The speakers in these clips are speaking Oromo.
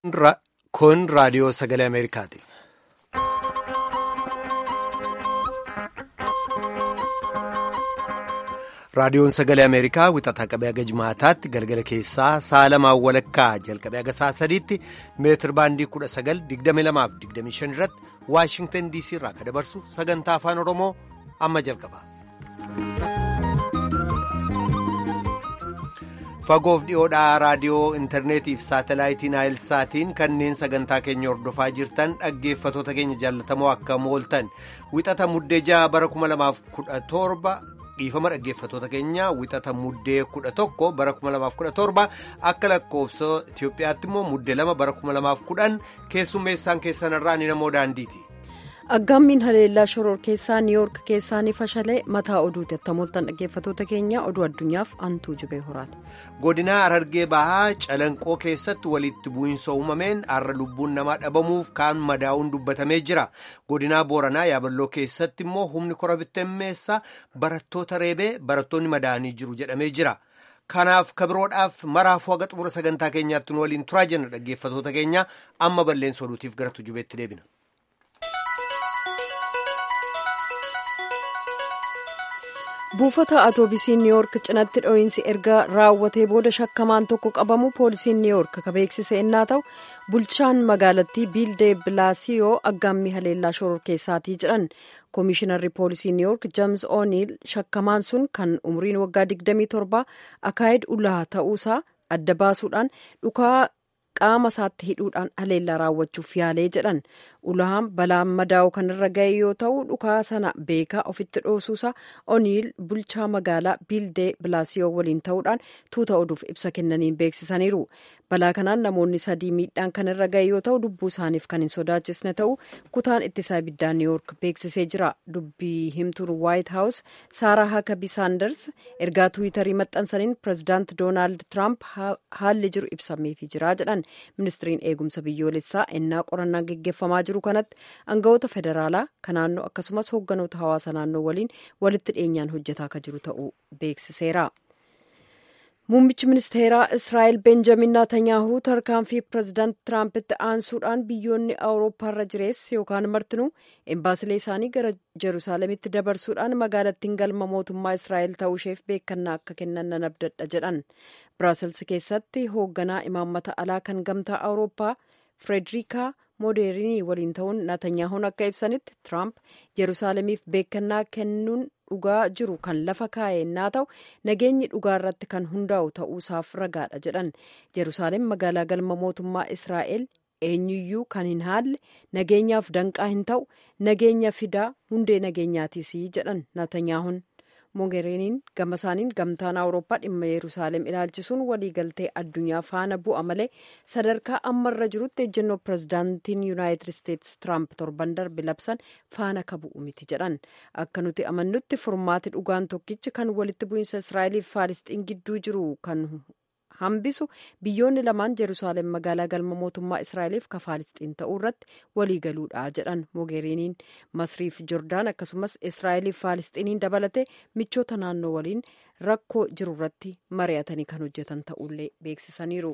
Kun raadiyoo sagalee Ameerikaati. Raadiyoon sagalee Ameerikaa wixataa qabee haga jimaataatti galgala keessaa sa'a lamaan walakkaa jalqabee haga sa'a sadiitti meetir baandii kudha sagal digdami lamaaf digdami shan irratti Waashingtan DC irraa kan dabarsu sagantaa afaan Oromoo amma jalqaba. Fagoof dhiyoodhaa raadiyoo intarneetiif saatalaayitiin saatiin kanneen sagantaa keenya hordofaa jirtan dhaggeeffatoota keenya jaallatamoo akka mooltan wixata muddee ja'a bara 2017 dhiifama dhaggeeffatoota keenya wixata muddee 11 bara 2017 akka lakkoofsa Itoophiyaatti immoo muddee lama bara 2010 keessummeessaan keessanirraa ni namoo daandiiti. Aggaammiin haleellaa shoror keessaa niiyoork keessaa ni fashalee mataa oduuti attamooltan dhaggeeffatoota keenya oduu addunyaaf antuu jibee horaati. Godinaa Harargee Bahaa Calanqoo keessatti walitti bu'iinsa uumameen har'a lubbuun namaa dhabamuuf kaan madaa'uun dubbatamee jira. Godinaa Booranaa Yaaballoo keessatti immoo humni kora bittimmeessaa barattoota reebee barattoonni madaa'anii jiru jedhamee jira. Kanaaf kabiroodhaaf maraafuu haga xumura sagantaa keenyaatti nu waliin turaa jenna dhaggeeffatoota keenya amma balleessa oduutiif gara tujubeetti deebina. buufata atoobisii niiyoork cinatti dho'iinsi erga raawwatee booda shakkamaan tokko qabamu poolisiin niiyoork ka beeksise ennaa ta'u bulchaan magaalattii biildee bilaasiyoo aggaammii haleellaa shoror keessaatii jedhan koomishinarri poolisii niiyoork jeems ooniil shakkamaan sun kan umriin waggaa 27 akaayid ulaa ta'uusaa adda baasuudhaan dhukaa qaama isaatti hidhuudhaan haleellaa raawwachuuf yaalee jedhan ulahaan balaan madaa'u kan irra ga'e yoo ta'u dhukaa sana beekaa ofitti dhoosuusaa oniil bulchaa magaalaa biildee bilaasiyoo waliin ta'uudhaan tuuta oduuf ibsa kennaniin beeksisaniiru balaa kanaan namoonni sadii miidhaan kan irra ga'e yoo ta'u lubbuu isaaniif kan hin sodaachisne ta'u kutaan ittisaa ibiddaa niiyoork beeksisee jira dubbii himtuun waayit haawus saaraa hakabii saanders ergaa tuwitarii maxxansaniin pirezidaant doonaald tiraamp haalli jiru ibsameefii jira jedhan ministiriin eegumsa biyyoolessaa ennaa qorannaa geggeeffamaa jiru kanatti aangawoota federaalaa kan naannoo akkasumas hoogganoota hawaasa naannoo waliin walitti dhiyeenyaan hojjetaa akka jiru ta'uu beeksiseera. muummichi ministeeraa israa'el benjamin naatanyaahu tarkaanfii pirezidaant tiraampiti aansuudhaan biyyoonni awurooppaarra jirees yookaan martinuu embaasilee isaanii gara jeruusaalemitti dabarsuudhaan magaalattiin galma mootummaa israa'el ta'uusheef beekannaa akka kennan nan abdadha jedhan biraasels keessatti hoogganaa imaammata alaa kan gamtaa awurooppaa firederika moodeerinii waliin ta'uun naatanyaahuun akka ibsanitti tiraamp jeruusaalemiif beekannaa kennuun dhugaa jiru kan lafa kaa'e naa ta'u nageenyi dhugaa irratti kan hundaa'u ta'uusaaf ragaadha jedhan jeruusaalem magaalaa galma mootummaa israa'el eenyuyyuu kan hin haalle nageenyaaf danqaa hin ta'u nageenya fidaa hundee nageenyaatiis jedhan naatanyaahuun moogeeriniin gama isaaniin gamtaan awurooppaa dhimma yerusaalem ilaalchisuun waliigaltee addunyaa faana bu'a malee sadarkaa ammarra jirutti ejjennoo pirezidaantiin yuunaayitid isteetsi tiraamp torban darbe labsan faana ka bu'u miti jedhan akka nuti amannutti furmaati dhugaan tokkichi kan walitti bu'iinsa israa'eliif faalisxiin gidduu jiru kan hambisu biyyoonni lamaan jeruusaalem magaalaa galma mootummaa israa'eliif ka faalisxiin ta'uu irratti waliigaluudha jedhan moogeeriniin masriif jordaan akkasumas israa'eliif faalisxiiniin dabalatee michoota naannoo waliin rakkoo jiru irratti mari'atanii kan hojjetan ta'ullee beeksisaniiru.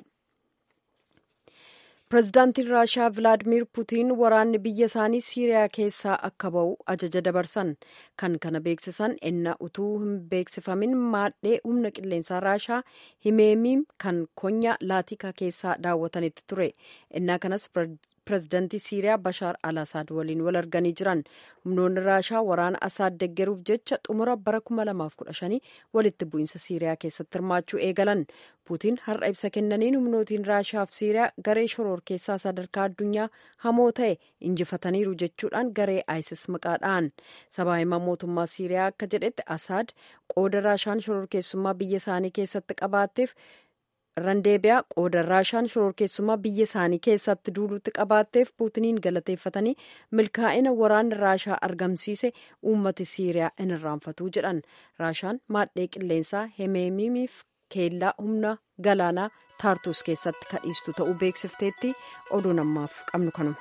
pirezidaantiin raashiyaa vilaadimir puutiin waraanni biyya isaanii siiriyaa keessaa akka ba'u ajaja dabarsan kan kana beeksisan ennaa utuu hin beeksifamin maadhee humna qilleensaa raashiyaa himeemiim kan konyaa laatikaa keessaa daawwatanitti ture ennaa kanas pirezidaantii siiriyaa bashaar al asaad waliin wal arganii jiran humnoonni raashiyaa waraana asaad deggeruuf jecha xumura bara 2015 walitti bu'iinsa siiriyaa keessatti hirmaachuu eegalan puutiin har'a ibsa kennaniin humnootiin raashiyaa fi siiriyaa garee shoror keessaa sadarkaa addunyaa hamoo ta'e injifataniiru jechuudhaan garee isis maqaadhaan sabaa himaa mootummaa siiriyaa akka jedhetti asaad qooda raashaan shoror keessummaa biyya isaanii keessatti qabaatteef randeebiyaa qooda raashaan shororkeessummaa biyya isaanii keessatti duulutti qabaatteef puutiniin galateeffatanii milkaa'ina waraanni raashaa argamsiise uummati siiriyaa hin irraanfatuu jedhan raashaan maadhee qilleensaa hemeemiimiif keellaa humna galaanaa taartus keessatti kadhiistu ta'uu beeksifteetti oduu namaaf qabnu kanuma.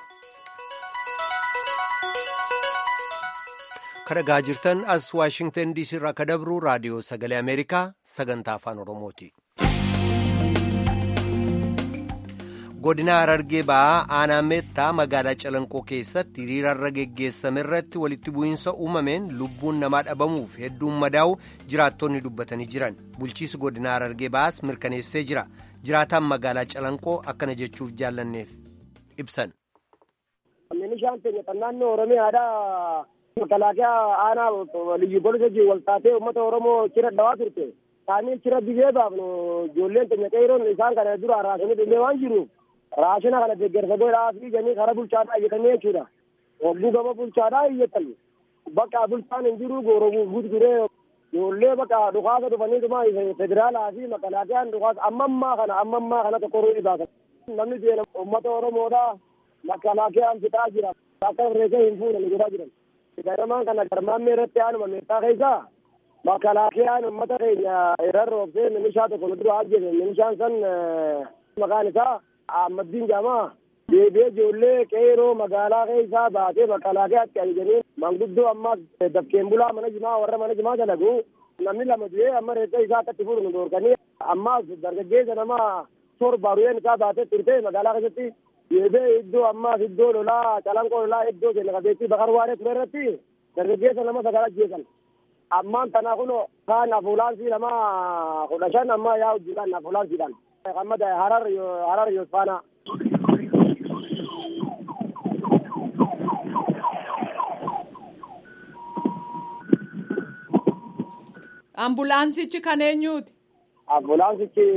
kadhagaa jirtan as waashingtan diisii irraa ka dabru raadiyoo sagalee ameerikaa sagantaa afaan oromooti. godina harargee ba'aa aanaa meettaa magaalaa calanqoo keessatti hiriirarra geggeessame irratti walitti bu'iinsa uumameen lubbuun namaa dhabamuuf hedduun madaa'u jiraattonni dubbatanii jiran bulchiisi godina harargee ba'aas mirkaneessee jira jiraataan magaalaa calanqoo akkana jechuuf jaallanneef ibsan. Meeshaan keenya kan naannoo Oromiyaadhaa makalaakaa aanaa liyyu poolisa wal taatee uummata Oromoo cira dhawaa turte. Isaanii cira biyee baafnu ijoolleen keenya qeeroon isaan kana dura raasanii dhumee waan jiruuf raashina kana deeggarsa godhaa fi janii karaa bulchaadhaa iyyatanii jechuudha. Hogguu gama bulchaadhaa iyyatan. Bakka bulchaan hin jiru gooroo gurguree ijoollee bakka dhukaasa dhufaniituma federaalaa fi makalaakiyaan dhukaasa ammammaa kana ammammaa kana tokko ruu baasan. Namni deena uummata Oromoodhaa makalaakiyaan fixaa jira. Akka reekee hin fuudhan godhaa jiran. Garamaan kana garmaammee irratti aanuma meeshaa keessaa makalaakiyaan uummata keenya irraan roobsee milishaa tokko nu dura ajjeese milishaan san maqaan isaa Ahmaddiin Jaamaa deebi'ee ijoollee qeeroo magaalaa keessaa baatee makalaakiyaatti ajajanii manguddoo ammaas dafkeen bulaa mana jimaa warra mana jimaa dalagu namni lama du'ee amma reessa isaa akkatti fuudhu nu dhoorkanii ammaas dargaggeessa nama torba ruyeen isaa baatee turte magaalaa keessatti deebi'ee iddoo ammaas iddoo lolaa calanqoo lolaa iddoo keenya qabeettii bakar waaree ture irratti dargaggeessa nama sagal ajjeesan ammaan tana kun kaan afuulaansii lama kudha shan amma yaa hojjetan afuulaansiidhaan Muhammad Harar Harar Yosfaana. Ambulaansichi kan eenyuuti? Ambulaansichi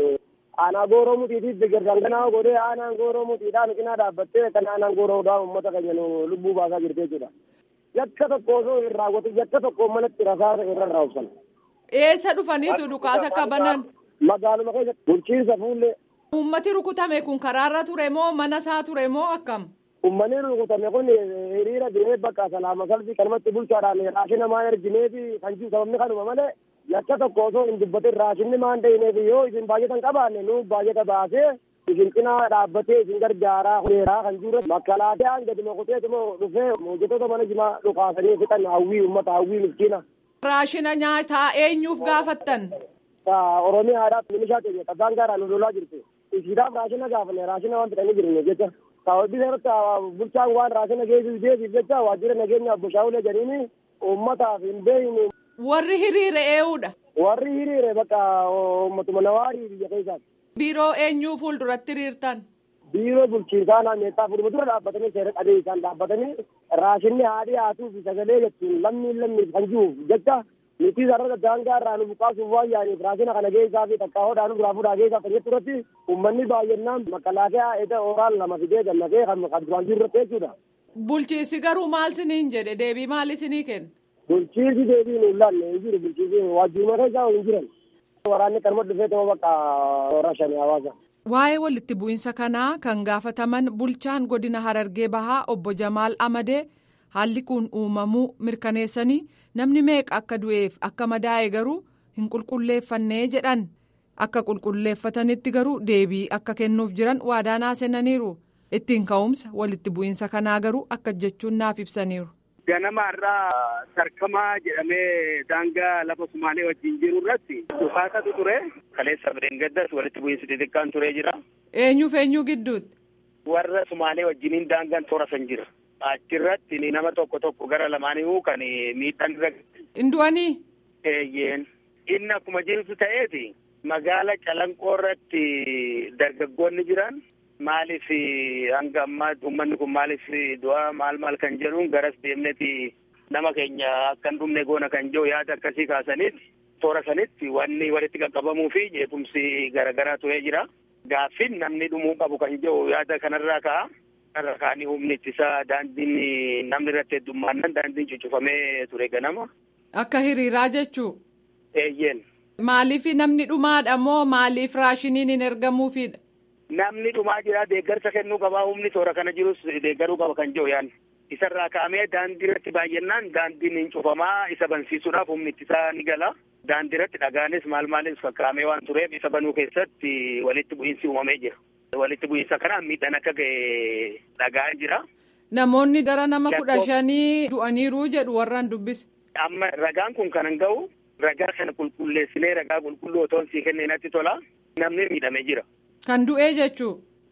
aanaa gooroo mutiitiif deeggarsan kanaa godhee aanaan gooroo mutiidhaan cinaa dhaabbattee kan aanaan gooroodhaan uummata keenya nu lubbuu baasaa jirti jechuudha. Yakka tokko osoo hin raawwatin yakka tokko manatti rasaasa irra raawwatan. Eessa dhufaniitu dhukaasa qabanan? Magaaluma keessa bulchiinsa fuullee. Uummati rukutame kun karaarra ture moo mana isaa ture moo akkam? Uummanni rukutame kun hiriira deemee bakka salaama salfii kanumatti bulchaadhaan raashina maan ergineefi kan jiru sababni kanuma malee yakka tokko osoo hin dubbatin raashinni maan dhahineef yoo isin baay'atan qabaanne nu baay'ata baasee isin cinaa dhaabbatee isin gargaaraa huneeraa kan jiru makkalaatee gadi mokuteetuma dhufee hojjettoota mana jimaa dhukaasanii fixan hawwii uummata hawwii miskiina. Raashina nyaataa eenyuuf gaafattan? Oromiyaadhaaf milishaa keenya qabbaan gaaraan nu lolaa jirti. Isiidhaaf raashina gaafanne raashina waan fixanii jiru jecha. Sababii irratti bulchaan waan raashina geessuuf deebiif jecha waajjira nageenyaaf bushaawulee jedhanii uummataaf hin beeyne. Warri hiriire eenyuudha? Warri hiriire bakka uummatuma nawaarii biyya keessaati. Biiroo eenyuu fuulduratti hiriirtan? Biiroo bulchiinsaa naanneessaa fuudhuma dura dhaabbatanii seera qabee isaan dhaabbatanii raashinni haadhii haatuu fi sagalee jechuun lammiin lammiif kan jiruuf jecha nuti sarara daangaa irraa nu buqqaasuuf waan yaaniif raashina kana geessaa fi takkaa hodhaa nu duraa fuudhaa geessaa kan jettu irratti uummanni baay'inaan makalaakaa eda oraan lama fidee gammadee kan duraan jiru irratti jechuudha. Bulchiinsi garuu maal siniin jedhe deebii maal isinii kenna? Bulchiinsi deebii nu ilaalle hin jiru bulchiinsi waajjiruma keessaa hin jiran. Waraanni kanuma dhufee ta'uu bakka rashanii hawaasa. Waa'ee walitti bu'iinsa kanaa kan gaafataman bulchaan godina Harargee Bahaa obbo Jamaal Amadee haalli kun uumamuu mirkaneessanii namni meeqa akka du'eef akka madaa'e garuu hin qulqulleeffannee jedhan akka qulqulleeffatanitti garuu deebii akka kennuuf jiran waadaa seenaniiru ittiin ka'umsa walitti bu'iinsa kanaa garuu akka jechuun naaf ibsaniiru. Ganama irraa sarkamaa jedhamee daangaa lafa Sumaalee wajjin jiru irratti dhukaasatu ture. Kaleessa bireen gaddas walitti bu'iinsi xixiqqaan turee jira. Eenyuuf eenyuu gidduutti? Warra Sumaalee wajjiniin daangaan toora san jira. Achirratti nama tokko tokko gara lamaaniiwuu kan miidhaan irra. Indu'anii? Eeyyeen. Inni akkuma jirtu ta'eeti magaala calanqoo irratti dargaggoonni jiran maaliif hanga ammaa uummanni kun maaliif du'a maal maal kan jedhuun garas deemneti nama keenya akka hin dhumne goona kan jiru yaada akkasii kaasaniiti toora sanitti wanni walitti qaqqabamuu fi jeequmsi garaagaraa turee jira. Gaaffiin namni dhumuu qabu kan jiru yaada kanarraa ka'a. Kanarraa ka'anii humni ittisaa daandiin namni irratti heddummaannan daandiin cuccufamee ture ganama. Akka hiriiraa jechuu? Eeyyeen. Maaliif namni dhumaadha moo maaliif raashiniin hin ergamuufidha? Namni dhumaa jira deeggarsa kennuu qabaa humni toora kana jirus deeggaruu qaba kan jiru yaadni. Isarraa ka'amee daandii irratti baay'annaan daandiin hin cufamaa isa bansiisuudhaaf humni ittisaa ni gala. Daandii irratti dhagaanis maal maalis fakkaamee waan tureef isa banuu keessatti walitti bu'iinsi uumamee jira. Walitti bu'iinsa kanaan miidhaan akka ga'e dhaga'aa jira. Namoonni gara nama kudha shanii du'aniiru jedhu warraan dubbise. Amma ragaan kun kan ga'u ragaa kana qulqulleessinee ragaa qulqulluu otoo sii kennee natti tola namni miidhamee jira. Kan du'ee jechuu.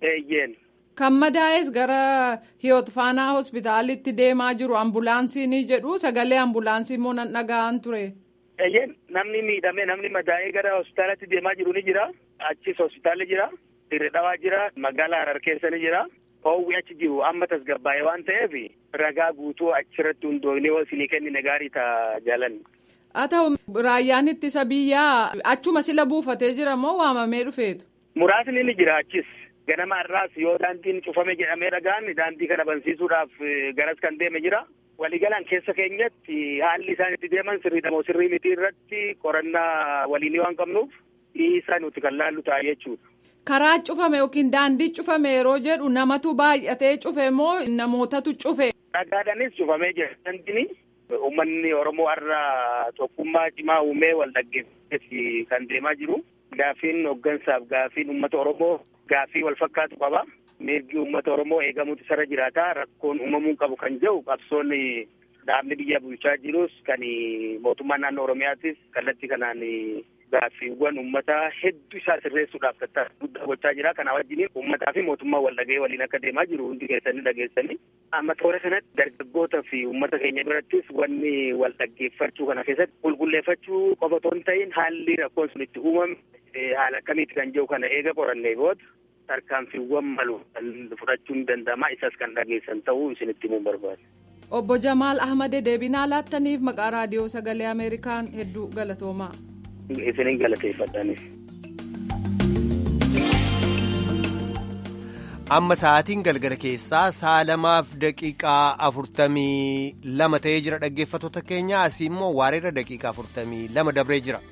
Eeyyeen. Kan madaa'es gara hiyoot faanaa hospitaalitti deemaa jiru ambulaansiin jedhu sagalee ambulaansii immoo nan dhaga'an ture. Eeyyeen namni miidhame namni madaa'ee gara hospitaalatti deemaa jiru ni jira. Achis hospitaalli jira. Dirree dhawaa jira. Magaalaa Harar keessa ni jira. Hoowwi achi jiru amma tasgabbaa'ee waan ta'eef ragaa guutuu achirratti hundoofnee isinii kennine gaarii ta'a jaalan. Haa ta'u raayyaan ittisa biyyaa achuma sila buufatee jira moo waamamee dhufeetu? Muraasni ni jira achis. Ganama har'aas yoo daandiin cufame jedhamee dhagaan daandii kana bansiisuudhaaf garas kan deeme jira. Waliigalaan keessa keenyatti haalli isaan itti deeman sirriidha moo sirrii miti irratti qorannaa waliinii waan qabnuuf dhiisaa nuti kan laallu ta'a jechuudha. Karaa cufame yookiin daandii cufame yeroo jedhu namatu baay'atee cufe moo namootatu cufe? Dhagaadhaanis cufamee jira. Daandiin uummanni Oromoo har'a tokkummaa cimaa uumee wal dhaggeeffatee kan deemaa jiru. Gaaffiin hooggansaaf gaaffiin uummata Oromoo gaaffii wal fakkaatu qaba. Mirgi uummata Oromoo eegamuutu sarara jiraata. Rakkoon uumamuu qabu kan jedhu qabsoon dhaabni biyya bulchaa jirus kan mootummaan naannoo Oromiyaatis kallattii kanaan gaaffiiwwan uummataa hedduu isaa sirreessuudhaaf tattaaffii guddaa gochaa jira. Kana wajjin uummataa fi mootummaa wal dhagee waliin akka deemaa jiru hundi keessanii dhageessanii. Amma toora kanatti dargaggootaa fi uummata keenya birattis wanni wal dhaggeeffachuu kana keessatti qulqulleeffachuu qofa otoo hin ta'in haalli rakkoon sun itti uumame haala akkamiiti kan jiru kana eega qorannee booda tarkaanfiiwwan malu fudhachuun danda'ama isas kan dhageessan ta'uu isinitti himuun barbaada. Obbo Jamaal Ahmad deebinaa laattaniif maqaa raadiyoo sagalee Ameerikaan hedduu galatoomaa. Isinin galateeffadhanis. Amma sa'aatiin galgala keessaa sa'a lamaaf daqiiqaa afurtamii lama ta'ee jira dhaggeeffattoota keenya asii immoo waareera daqiiqaa afurtamii lama dabree jira.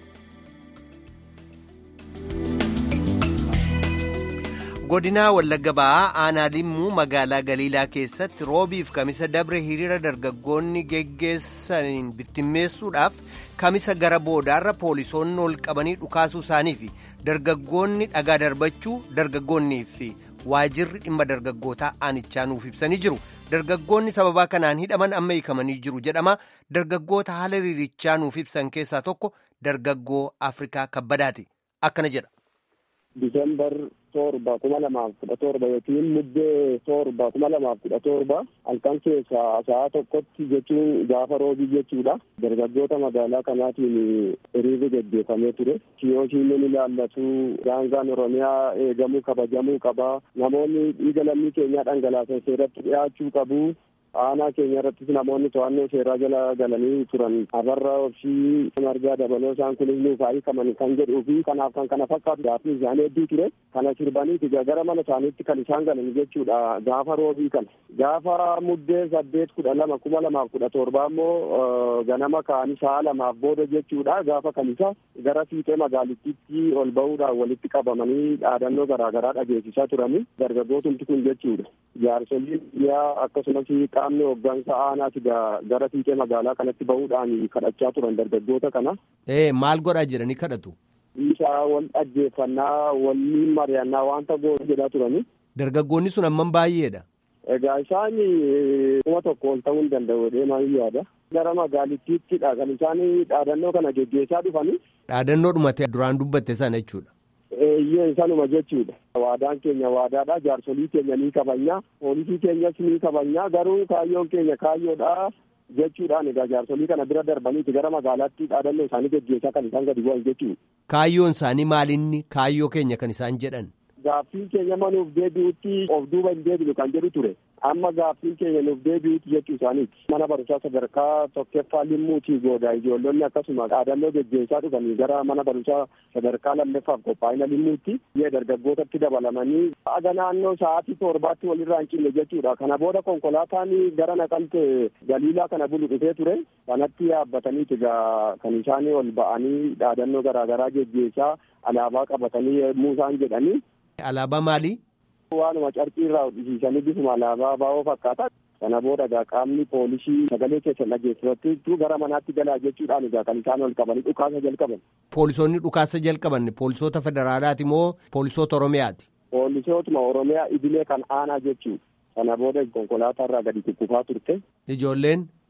godinaa wallagga ba'aa aanaa limmuu magaalaa galiilaa keessatti roobiif kamisa dabre hiriira dargaggoonni geggeessaniin bittimmeessuudhaaf kamisa gara boodaarra poolisoonni ol qabanii dhukaasuu isaanii fi dargaggoonni dhagaa darbachuu dargaggoonnii fi waajirri dhimma dargaggootaa aanichaa nuuf ibsanii jiru dargaggoonni sababaa kanaan hidhaman amma hiikamanii jiru jedhama dargaggoota haala hiriirichaa nuuf ibsan keessaa tokko dargaggoo afrikaa kabbadaati akkana jedha. Disembar torba kuma lamaaf kudha torba yookiin muddee torba kuma lamaaf kudha torba halkan keessaa sa'a tokkotti jechuun gaafa roobii jechuudha. Dargaggoota magaalaa kanaatiin hiriirri gaggeeffamee ture. Kiyooshiin ni ilaallatu. Daangaan Oromiyaa eegamuu kabajamuu qaba. Namoonni dhiiga lammii keenyaa dhangalaasan seeratti dhiyaachuu qabu. aanaa keenya irrattis namoonni to'annoo seeraa jala galanii turan abarra obsii margaa dabaloo isaan kunis nuuf hiikaman kan jedhuu fi kanaaf kan kana fakkaatu gaaffii isaanii hedduu ture kana sirbaniiti gara mana isaaniitti kan isaan galan jechuudha gaafa roobii kana gaafa muddee saddeet kudha lama kuma lamaaf kudha torbaa immoo ganama ka'anii sa'a lamaaf booda jechuudha gaafa kamisa gara fiixee magaalittiitti ol ba'uudhaan walitti qabamanii dhaadannoo garaagaraa dhageessisaa turanii dargaggootumti kun jechuudha jaarsoliin biyyaa akkasumas qaamni hooggansa aanaati gara fiixee magaalaa kanatti bahuudhaan kadhachaa turan dargaggoota kana. Ee maal godhaa jedhanii kadhatu? Isaa wal dhaggeeffannaa waliin mari'annaa wanta goone jedhaa turani. Dargaggoonni sun amman baay'eedha. Egaa isaan kuma tokko ol ta'uu hin danda'u deemaa yaada. Gara magaalittiittidha kan isaan dhaadannoo kana geggeessaa dhufani. Dhaadannoo dhumate duraan dubbatte sana jechuudha. Eeyyee sanuma jechuudha. Waadaan keenya waadaadha. Jaarsolii keenya ni kabanya. Poolisii keenyas ni kabanya. Garuu kaayyoon keenya kaayyoodha jechuudhaan egaa jaarsolii kana bira darbaniiti gara magaalaatti dhaadannoo isaanii geggeessaa kan isaan gadi bu'an jechuudha. Kaayyoon isaanii maalinni kaayyoo keenya kan isaan jedhan? Gaaffiin keenya manuuf deebi'utti of duuba hin deebinu kan jedhu ture. Amma gaaffiin keenya nuuf deebi'utti jechuu isaaniiti. Mana barumsaa sadarkaa tokkoffaa limmuutii goodaa ijoollonni akkasuma dhaadannoo geggeessaa dhufanii gara mana barumsaa sadarkaa lammaffaaf qophaa'ina limmuutti yee dargaggootatti dabalamanii aga naannoo sa'aatii torbaatti walirraa hin cinne jechuudha. Kana booda konkolaataan gara naqamte galiilaa kana bulu dhufee ture. Kanatti yaabbataniiti egaa kan isaanii ol ba'anii dhaadannoo garaagaraa geggeessaa alaabaa qabatanii yommuu isaan jedhanii. Alaabaa maalii? Waanuma carqii irraa hodhisiisanii bifuma alaabaa baa'oo fakkaata. Kana booda egaa qaamni poolisii sagalee keessan dhageessifattu gara manaatti galaa jechuudhaan egaa kan isaan ol qabanii dhukaasa jalqaban. Poolisoonni dhukaasa jalqaban poolisoota federaalaati moo poolisoota Oromiyaati? Poolisootuma Oromiyaa idilee kan aanaa jechuudha. Kana booda konkolaataa irraa gadi kukkufaa turte. Ijoolleen?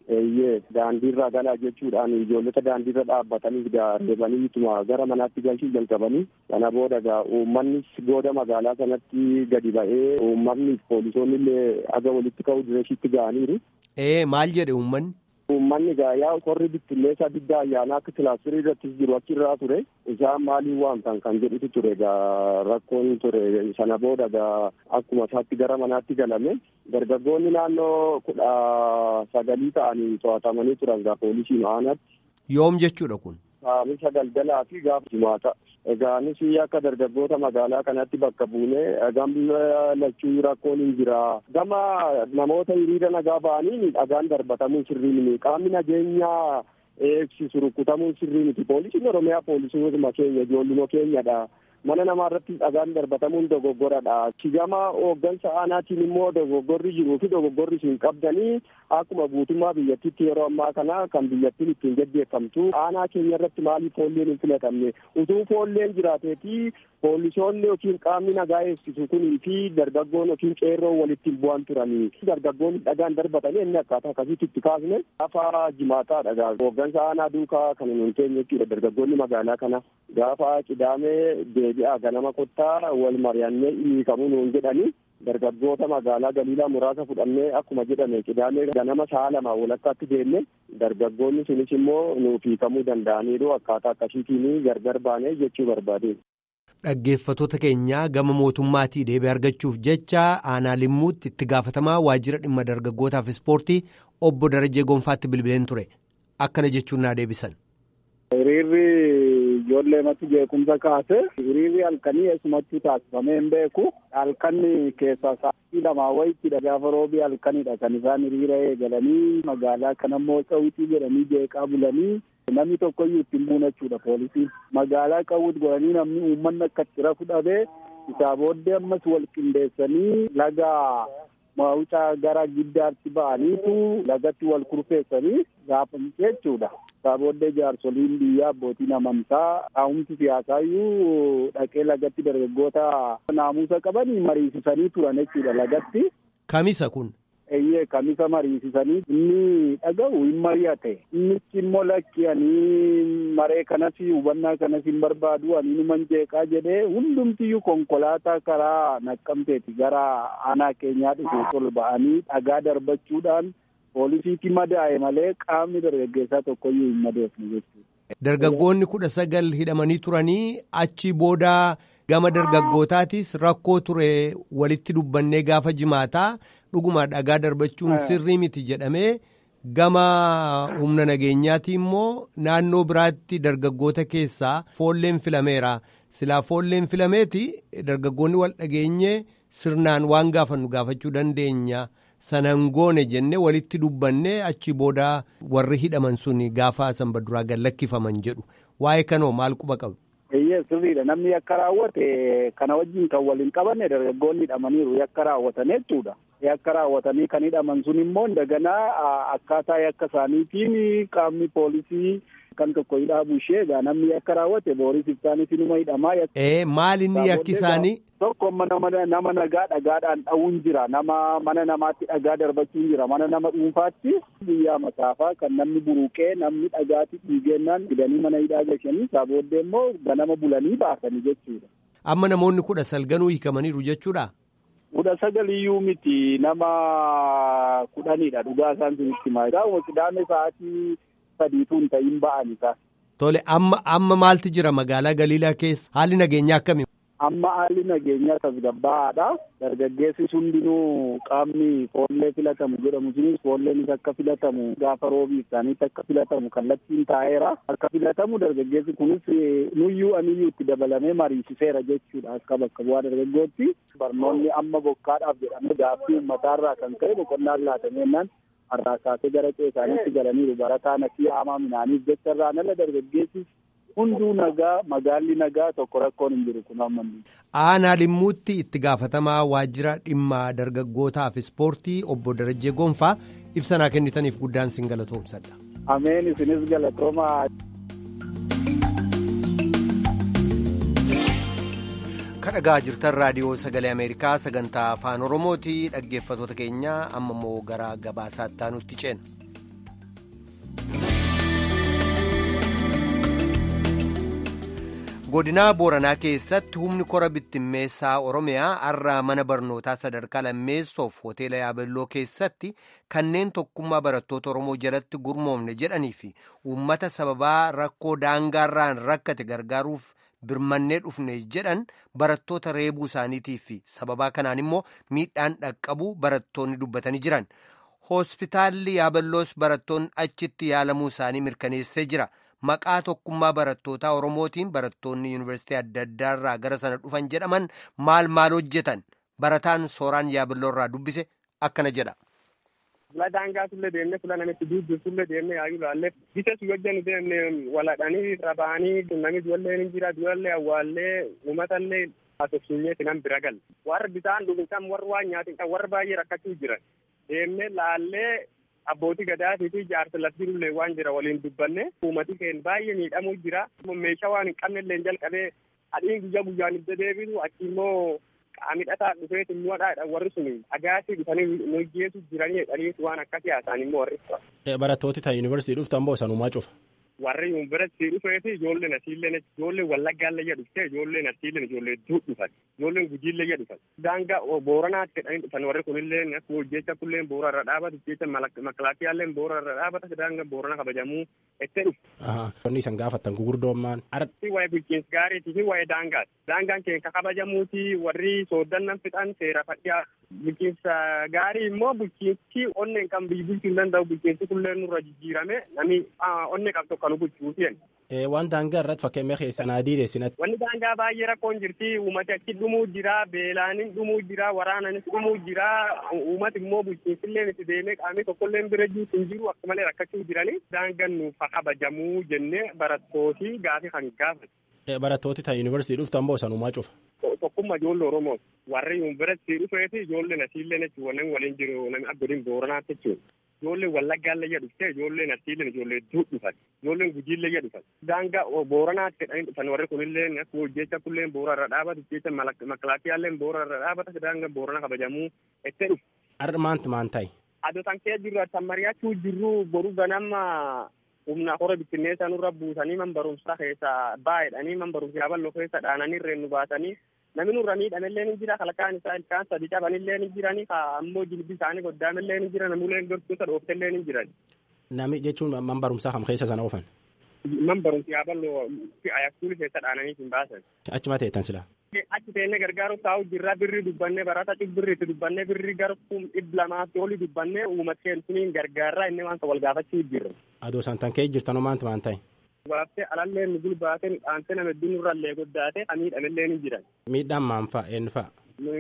eeyyee daandiirra galaa jechuudhaan ijoollota daandiirra dhaabbatanii reebanii ituma gara manaatti galchuu jalqabanii kana booda gaa uummannis gooda magaalaa sanatti gadi ba'ee uummanni poolisoonni illee aga walitti ka'uu direeshitti ga'aniiru. Ee maal jedhe uummanni? Uummanni gaa yaa qorri bittinneessaa diddaa ayyaanaa akka kilaastirii irrattis jiru achirraa ture isaan maaliin waamtan kan jedhutu ture gaa rakkoon ture sana booda gaa akkuma isaatti gara manaatti galame dargaggoonni naannoo kudha sagalii ta'anii to'atamanii turan gaa poolisiin aanatti. Yoom jechuudha kun? Saamisa galgalaa fi gaafa jimaata. Egaanis akka dargaggoota magaalaa kanatti bakka buunee gama lachuu rakkoon hin jira. Gama namoota hiriira nagaa ba'anii dhagaan darbatamuun sirrii miti. Qaamni nageenyaa eegsisu rukutamuun sirrii miti. Poolisiin Oromiyaa poolisuma keenya ijoolluma keenyadha. Mana namaa irratti dhagaan darbatamuun dogoggoradha. Gama hooggansa aanaatiin immoo dogoggorri jiruu fi dogoggorri isin qabdanii akkuma guutummaa biyyattiitti yeroo ammaa kana kan biyyattiin ittiin gaggeeffamtu aanaa keenya irratti maaliif foolleen hin filatamne utuu foolleen jiraateeti poolisoonni yookiin qaamni nagaa eegsisu kunii fi dargaggoon yookiin qeerroon walitti hin bu'an turanii dargaggoonni dhagaan darbatanii inni akkaataa akkasitti itti kaasne gaafa jimaataa dhagaa hooggansa aanaa duukaa kan hin teenye jechuudha dargaggoonni magaalaa kana gaafa qidaamee deebi'aa ganama kottaa wal mari'annee hiikamuu nuun jedhanii dargaggoota magaalaa galiilaa muraasa fudhannee akkuma jedhame qidaamee ganama sa'a lama walakkaatti deemne dargaggoonni sunis immoo nuuf hiikamuu danda'aniiru akkaataa akkasiitiin gargar baanee jechuu barbaade. Dhaggeeffatoota keenyaa gama mootummaatii deebii argachuuf jecha aanaa limmuutti itti gaafatamaa waajjira dhimma dargaggootaaf ispoortii obbo Darajee Gonfaatti bilbileen ture akkana jechuun naa deebisan. Hiriirri ijoollee matti jeequmsa kaase hiriirri halkanii eessumattuu taasifamee hin beeku halkanni keessaa sa'aatii lamaa wayittidha gaafa roobii halkanidha kan isaan hiriira eegalanii magaalaa kanammoo cawitii jedhanii jeeqaa bulanii namni tokkoyyuu ittiin muunachuudha poolisiin magaalaa qawwit godhanii namni uummanni akka itti rafu dhabee isaa booddee ammas wal qindeessanii laga mawucaa gara giddaatti ba'aniitu lagatti wal kurfeessanii gaafamu jechuudha. Isaa booddee jaarsoliin biyyaa abbootiin amantaa taa'umsi siyaasaayyuu dhaqee lagatti dargaggoota naamusa qabanii mariisisanii turan jechuudha lagatti. Kamisa kun? Eeyyee kamisa mariisisanii inni dhaga'u hin mari'ate innichi immoo lakki ani maree kanas hubannaa kanas hin barbaadu ani numan jeeqaa jedhee hundumtiyyuu konkolaataa karaa naqqamteeti gara aanaa keenyaa dhufuuf ol ba'anii dhagaa darbachuudhaan poolisiitti madaa'e malee qaamni dargaggeessaa tokkoyyuu hin madoofne jechuudha. Dargaggoonni kudha sagal hidhamanii turanii achi booda gama dargaggootaatis rakkoo ture walitti dubbannee gaafa jimaataa dhuguma dhagaa darbachuun sirrii miti jedhamee gama humna nageenyaati immoo naannoo biraatti dargaggoota keessaa foolleen filameera silaa foolleen filameeti dargaggoonni wal dhageenye sirnaan waan gaafannu gaafachuu dandeenya. sanan goone jenne walitti dubbanne achi booda warri hidhaman sun gaafa sanbaduraa gad lakkifaman jedhu waa'ee kanoo maal quba qabu. Eeyyee sirriidha namni yakka raawwate kana wajjin kan waliin qabanne dargaggoonni hidhamaniiru yakka raawwatan jechuudha. Yakka raawwatanii kan hidhaman sun immoo daganaa akkaataa yakka isaaniitiin qaamni poolisii kan tokko hidhaabu ishee egaa namni yakka raawwate booris ibsaanis inuma hidhamaa. Ee maal inni yakki isaanii? Tokko nama nagaa dhagaadhaan dha'uun jira nama mana namaatti dhagaa darbachuun jira mana nama dhuunfaatti biyyaa masaafaa kan namni buruqee namni dhagaatti dhiigeennaan fidanii mana hidhaa gashanii isaa booddee immoo ganama bulanii baasanii jechuudha. Amma namoonni kudha sagalganuu hiikamaniiru jechuudha. kudha sagaliyyuu miti nama kudhanidha dhugaa isaan sunitti maa gaa'uma qidaame sa'aatii sadiitu hin ta'in ba'an isaa. Tole amma amma maaltu jira magaalaa Galiilaa keessa haalli nageenyaa akkamii? Amma haalli nageenyaa tasgabbaa'aadha. Dargaggeessi hundinuu qaamni foollee filatamu jedhamu sunis foolleenis akka filatamu gaafa roobii isaaniitti akka filatamu kallattiin taa'eera. Akka filatamu dargaggeessi kunis nuyyuu aniyyuu itti dabalamee mariisiseera jechuudha akka bakka bu'aa dargaggootti. Barnoonni amma bokkaadhaaf jedhamee gaaffii uummataarraa kan ka'e boqonnaan laatameennan har'aa kaasee gara qeesaanitti galaniiru barataan akkii haamaa minaaniif jecha irraan ala dargaggeessis hunduu nagaa magaalli nagaa tokko rakkoon hin jiru kun amma. Aanaa Limmuutti itti gaafatamaa waajjira dhimma dargaggootaaf ispoortii obbo Darajjee Gonfaa ibsanaa kennitaniif guddaan sin galatoomsadha. Ameen isinis galatoomaa. kadhagaa jirtan raadiyoo sagalee ameerikaa sagantaa afaan oromooti dhaggeeffatoota keenya amma immoo gara gabaasaatti aanutti ceena. godinaa booranaa keessatti humni kora bittimmeessaa oromiyaa har'a mana barnootaa sadarkaa lammeessoof hoteela yaabelloo keessatti kanneen tokkummaa barattoota oromoo jalatti gurmoofne jedhanii fi uummata sababaa rakkoo daangaarraan rakkate gargaaruuf birmannee dhufne jedhan barattoota reebuu isaaniitii fi sababaa kanaan immoo miidhaan dhaqqabu barattoonni dubbatanii jiran hospitaalli yaaballoos barattoonni achitti yaalamuu isaanii mirkaneessee jira. maqaa tokkummaa barattootaa oromootiin barattoonni yuunivarsiitii adda addaa irraa gara sana dhufan jedhaman maal maal hojjetan barataan sooraan yaaballoo irraa dubbise akkana jedha. Fula daangaa sullee deemnee fula namitti duuddu sullee deemnee yaayuu laallee bita su hojjannu deemne waladhanii rabaanii namni duwallee ni jira duwallee awwaallee uummatallee haasofsiinyee sinan bira galle warri bisaan dhugin kan warri waan nyaatin kan warri baay'ee rakkachuu jiran deemnee laallee abbootii gadaatii fi jaarsa laftirullee waan jira waliin dubbanne uummati keenya baay'ee miidhamuu jira meeshaa waan hin qabnellee jalqabee adiin guyyaa guyyaan ibsa deebisu achi immoo qaamidhataa dhufeet immoo dhaadha warri sun agaatii dhufanii nu geessu jiranii jedhanii waan akkasii haasaan immoo warri. Barattooti ta'e yuunivarsiitii dhuftan boo sanumaa cufa. warri yuunivarsiitii dhufeeti ijoolleen asiilleen ijoolleen wallaggaallee jedhu dhufte ijoolleen asiilleen ijoollee hedduu dhufan ijoolleen gujiillee jedhu daangaa booranaatti jedhanii dhufan warri kunillee akkuma hojjecha kulleen boora irra dhaabatu jecha makilaakiyaalleen boora irra dhaabata daangaa boorana kabajamuu itti dhufu. Wanni isan gaafattan gugurdoommaan. Arti waa'ee bulchiinsa gaariitii fi waa'ee daangaati. Daangaan keenya kabajamuuti warri sooddannan fixan seera fadhiyaa bulchiinsa gaarii immoo bulchiinsi onneen kan biyyi bulchuu hin danda'u bulchiinsi kulleen nurra jijjiirame namni onnee qabdu kan bulchuuti. Waan daangaa irratti fakkeenya keessan adii deessinatti. Wanni daangaa baay'ee rakkoon jirti uummati achi dhumuu jira beelaanin dhumuu jira waraananis dhumuu jira uummati immoo bulchiinsillee itti deemee qaamni tokkollee bira jiru hin jiru akka malee rakkachuu jirani daangaan nuuf kabajamuu jennee barattooti gaafii kan gaafate. Barattooti ta'e yuunivarsiitii dhuftan boo sanumaa cufa. Tokkummaa ijoollee Oromoo warri yuunivarsiitii dhufeeti ijoolleen asiillee jechuun waliin waliin jiru namni abbootiin booranaatti jechuudha. Ijoolleen wallaggaallee jedhu dhufte ijoolleen asiillee ijoollee hedduu dhufan ijoolleen gujiillee jedhu dhufan. Daangaa booranaatti jedhanii dhufan warri kunillee akkuma hojjecha kulleen boora irra dhaabatu jecha makilaakiyaalleen boora irra dhaabata daangaa boorana kabajamuu itti dhufu. Har'a maanti maan ta'e? Adoo tan kee jirru kan mari'achuu jirru boru ganama humna hora bittinneessa nurra buusanii man barumsaa keessa baay'edhanii man barumsa yaaballoo keessa dhaananii reen nu baasanii namni nurra miidhamellee ni jira kalkaan isaa ilkaan sadi cabanillee ni jiranii ammoo jilbi isaanii goddaamellee ni jira namuleen gortoota dhooftellee ni jiran. Nami jechuun man barumsaa kam keessa sana oofan? Man barumsa yaaballoo fi ayakkuuli keessa dhaananii hin baasan. Achuma teettan silaa? achi teennee gargaaruuf taa'u jirra birri dubbannee barata birriitti dubbannee birri gara kum dhibba lamaatti oli dubbannee uummata keensuniin gargaarraa inni waan wal gaafachuu jirra. Adoo santan kee jirtanoo maanti maan ta'e? Waaftee alallee nu gulbaatee nu dhaansee nama hedduu nurrallee goddaatee kan miidhamellee ni jiran. Miidhaan maan fa'a eenyu fa'a?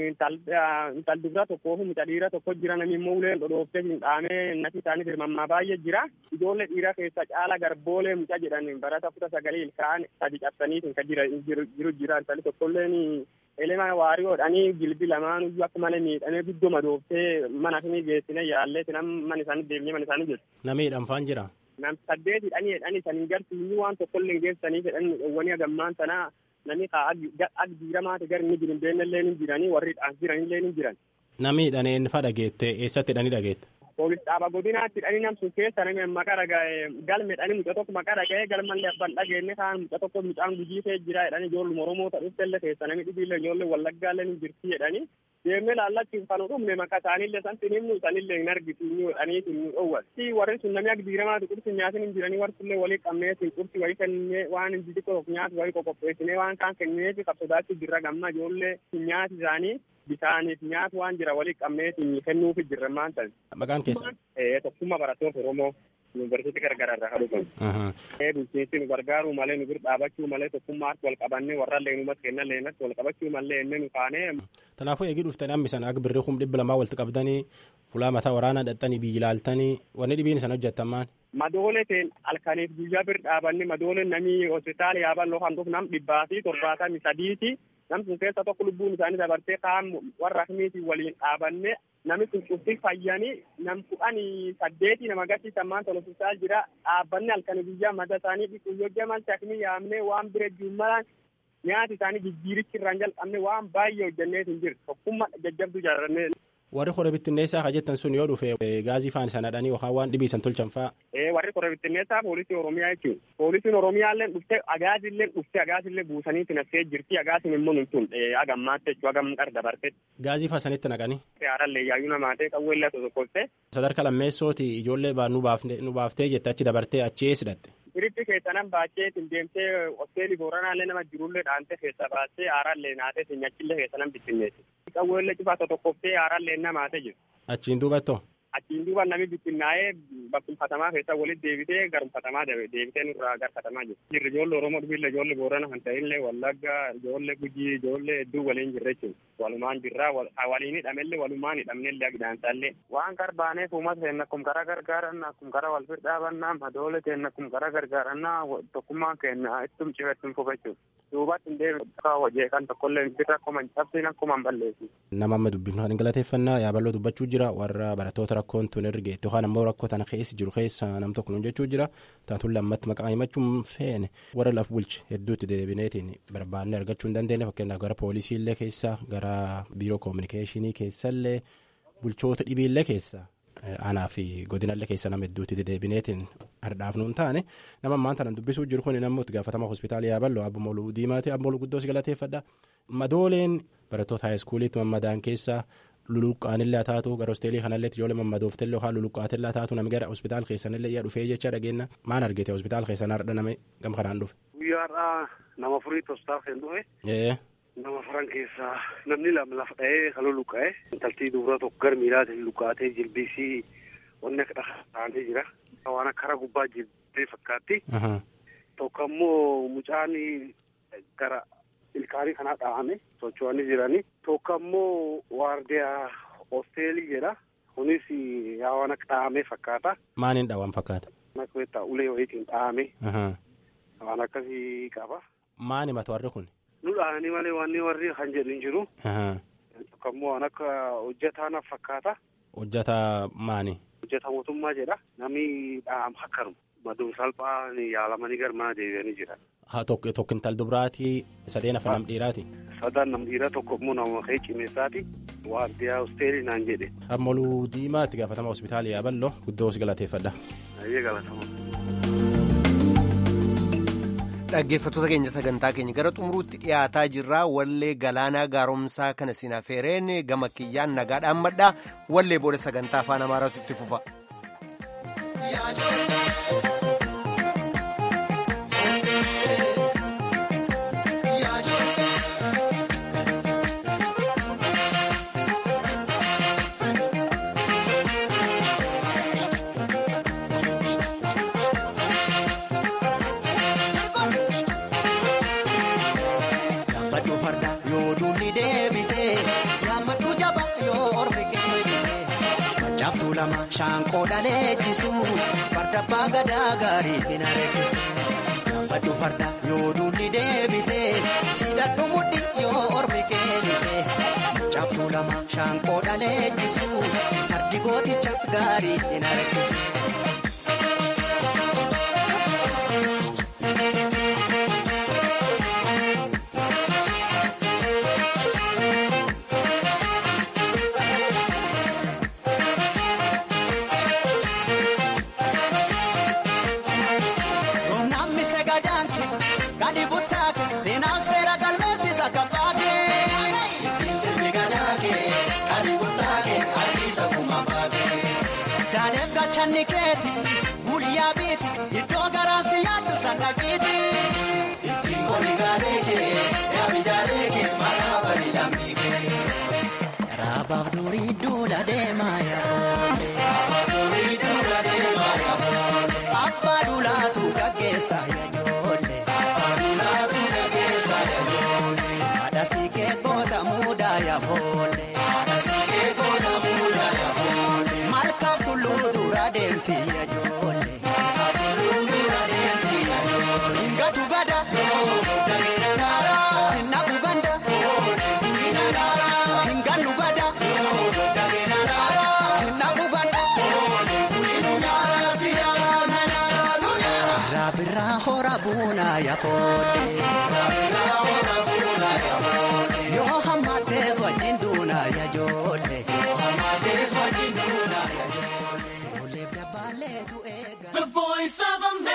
Intal dubra tokkoo fi muca dhiira tokko jira namni immoo uleen dhodhooftee hin dhaamee nati isaanii firmammaa baay'ee jira. Ijoollee dhiira keessa caala garboolee muca jedhan barata kuta sagalee ilkaan sadi cabsanii kan jiru jira intali tokkolleen elema waariyoodhanii jilbi lamaan iyyuu akka malee miidhamee guddoo madooftee mana fi geessine yaallee sinam mana isaanii deemnee mana isaanii jiru. Namni dhanfaan jira. Nam saddeet hidhanii hidhanii saniin gartuu waan tokkollee hin geessanii jedhan wani agammaan sanaa namni ag diiramaati gar inni jiru beennellee ni jiranii warri dhaans jiranillee ni jiran. Namni hidhanii inni fa dhageette eessatti hidhanii dhageette? Poolis dhaaba godinaatti hidhanii namsun keessa namni maqaa dhaga'e galme hidhanii muca tokko maqaa dhaga'e galmallee abbaan dhageenne kaan muca tokko mucaan gujii ta'e jira jedhanii ijoolluma Oromoo ta'uufillee keessa namni dhibiillee ijoollee wallaggaallee ni jirti jedhanii deemnee laallachuun kan dhumne maqaa isaanillee san sinimnu sanillee hin argitu inni jedhanii nu dhowwan. Si warri sun namni ag diiramaati qursi nyaatin hin jiranii warri sunillee walii qabnee sin qursi wayii kennee waan hin xixiqqoo nyaatu wayii qoqopheessinee waan kaan kenneefi qabsodaachuu jirra gamma ijoollee nyaati isaanii bisaaniif nyaatu waan jira walii qabneetiin kennuufi jirra maan ta'e. Maqaan keessa? Tokkummaa barattoota Oromoo yuunivarsiitii garagaraa irraa kadhuufan. Bulchiinsi nu gargaaruu malee nu bira dhaabachuu malee tokkummaatti wal qabannee warra leenumatti kennan leenatti wal qabachuu malee inni nu kaanee. Kanaafuu eegii dhuftanii hammisan akka birrii kum dhibba lamaa walitti qabdanii fulaa mataa waraanaa dhaxxanii biyyi ilaaltanii wanni dhibiin isaan hojjettan maal? Madoole teen halkaniif guyyaa bir dhaabanne madoole namni hospitaala yaaballoo kan dhufu nam dhibbaa fi torbaatamii sadiiti. Nam sun keessa tokko lubbuun isaanii dabartee kaan warra akkamiitiin waliin dhaabanne namni sun cufti fayyanii nam kudhanii saddeeti nama agarsiisan maanta hospitaal jira dhaabbanne halkanii guyyaa mata isaanii dhiquu yoo jamalti akkamii yaamnee waan bira juummalaan nyaati isaanii jijjiirichi irraan jalqabne waan baay'ee hojjennee hin jiru tokkummaa jajjabduu jaarannee. warri hora bittinneessaa ka jettan sun yoo dhufe gaazii faan isa nadhanii yookaan waan dhibii isan tolchan faa. Ee warri hora bittinneessaa poolisii oromiyaa jechuudha. Poolisiin oromiyaallee dhufte agaazillee dhufte agaasillee buusanii tinassee jirti agaasin immoo nuntun agammaatti jechuu agam qar dabarte. Gaazii faa sanitti naqanii. Haarallee yaayyuu namaatee qawweellaa tokkoffee. Sadarkaa lammeessooti ijoollee baa nu baaftee jette achi dabartee achi eessi dhatte. Biritti keessanan baachee deemtee hosteelii booranaallee nama jirullee dhaantee keessa baasee haarallee naatee sinyachillee keessanan bittinneessi. Qawweellee cufaa tokkoftee haarallee namaatee jiru. Achiin duubattoo. Achiin duuba namni bittinnaa'ee bakkumfatamaa keessa walitti deebitee garumfatamaa deebitee nurraa garfatamaa jiru. Jirri ijoollee Oromoo dhufiillee ijoollee Boorana kan ta'inlee Wallagga ijoollee Gujii ijoollee hedduu waliin jirra jechuudha. Walumaan jirra waliin hidhamellee walumaan hidhamnellee agidaansaallee. Waan garbaaneef uummata keenya akkuma karaa gargaaranna akkuma karaa wal firdhaabannaa madoole keenya akkuma karaa gargaarannaa tokkummaan keenya ittum cifettum fufachuudha. Duubatti hin deebiin hojii kan tokkollee birra akkuma hin cabsiin akkuma hin balleessu. Nama amma dubbifnu kan galateeffannaa yaaballoo dubbachuu jira warra barattoota rakkoon tun ergeetti yookaan ammoo rakkoo tana keessa jiru keessa nam tokko nun jechuu jira taatuun lammatti maqaa himachuun feene warra laf bulche hedduutti deebineetiin barbaanne argachuu hin dandeenye fakkeenyaaf gara poolisiillee keessa gara biiroo koominikeeshinii keessallee bulchoota dhibiillee keessa aanaa fi godinallee keessa nama hedduutti deebineetiin hardhaaf nuun taane nama ammaan tanan dubbisuu jiru kun namni itti gaafatama hospitaala yaaballoo abbo moluu diimaati abbo moluu guddoos galateeffadha madooleen barattoota haayiskuuliitti mammadaan keessaa luluqqaanillee haa taatu gara hosteelii kanallee ijoollee mammadooftellee yookaan luluqqaatilllee haa taatu namni gara hospitaala keessanillee iyya dhufee jecha dhageenya maan argite hospitaala keessan har'a nama gam kanaan dhufe. Guyyaadhaa nama furiitti hospitaala kan dhufe. Nama furan keessaa namni lama lafa dha'ee kan luluqqa'e. Intaltii dubara tokko gara miilaatiin luqqaatee jilbiisii wanni akka dhahaa taa'anii jira. Waan akka karaa gubbaa jilbee fakkaatti. Tokko ammoo mucaan gara ilkaanii kanaa dha'ame socho'anii jiranii. Tokko ammoo waardiyaa hosteelii jedha. Kunis yaa waan akka dha'ame fakkaata. Maaniin dha'an fakkaata? Akka ulee wayiitiin dha'ame. Waan akkasii qaba. Maani mata warri kun? Nu dha'anii malee waan warri kan jedhu hin jiru. Tokko ammoo waan akka hojjetaa naaf fakkaata. Hojjetaa maani? Hojjetaa mootummaa jedha. Namni dha'am akkanuma. Maduun salphaa yaalamanii gara mana deebi'anii jiran. Haa tokko intal dubraatii sadeen afaan nam dhiiraati. Sadaan nam dhiiraa tokko immoo nama ka'ee cimeessaati. Waardiyaa hosteelii naan jedhe. Ammoluu diimaa itti gaafatama hospitaala yaaballoo guddoo si galateeffadha. Baay'ee galatama. Dhaggeeffattoota keenya sagantaa keenya gara xumuruutti dhiyaataa jirra wallee galaanaa gaaromsaa kana siin affeereen gama kiyyaan nagaadhaan madhaa wallee booda sagantaa afaan amaaraatu itti fufa. Shaanqoo dhaleechisu farda abbaa gadaa gaarii hin areessisu. Baddu farda yoo duulli deebite hidhadhu mudhi yoo ormi keenite. Caaftuu lama shaanqoo dhaleechisu fardi gooticha gaarii hin areessisu. Guyyaa biiti iddoo garaasi yaaddu sandaqiiti. Ittiin koli gaaleekee yaami daaleekee maqaa bari lammiikee. Raabaaf durii duula deemaa yaafoote. Raabaaf durii duula deemaa yaafoote. Abbaa duulaatu gaggeessaa yaajoolle. Abbaa duulaatu gaggeessaa yaajoolle. Haadha siikee goota muudaa yaafoolle. Haadha siikee goota muudaa yaafoolle. Malkaaf tulluu dura deemti yaajoolle. Yoo hammatees wajjin duunaa yaa ijoollee. voice of America.